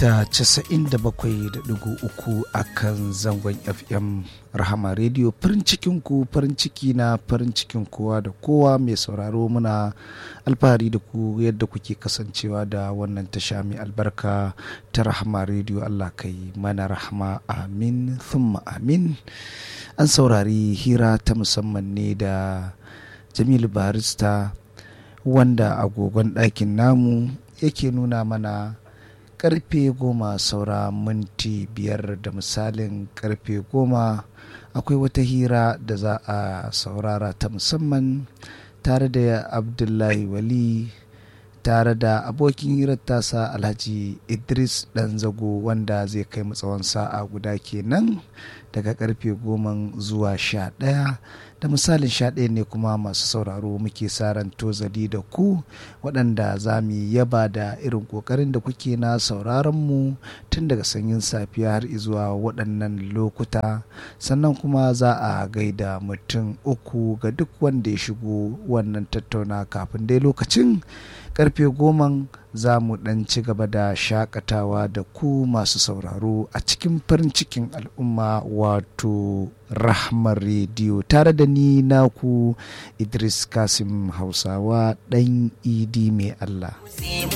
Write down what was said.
mita 97.3 a kan zangon fm rahama radio farin cikinku farin ciki na farin cikin kowa da kowa mai sauraro muna alfahari da ku yadda kuke kasancewa da wannan tasha mai albarka ta rahama radio allah kai mana rahama amin thumma amin an saurari hira ta musamman ne da jamilu barista wanda agogon ɗakin namu yake nuna mana karfe goma saura minti biyar da misalin karfe goma akwai wata hira da za a saurara ta musamman tare da abdullahi wali tare da abokin hirar tasa alhaji idris dan zago wanda zai kai mu tsawon sa'a guda kenan daga karfe goma zuwa sha ɗaya da misalin sha ɗaya ne kuma masu sauraro muke saran tozali da ku waɗanda za mu yaba da irin ƙoƙarin da kuke na sauraron mu tun daga sanyin safiya har zuwa waɗannan lokuta sannan kuma za a gaida mutum uku ga duk wanda ya shigo wannan tattauna kafin dai lokacin karfe goman za mu ɗan ci gaba da shakatawa da ku masu sauraro a cikin farin cikin al'umma wato rahmar rediyo tare da ni naku idris kasim hausawa ɗan idi mai allah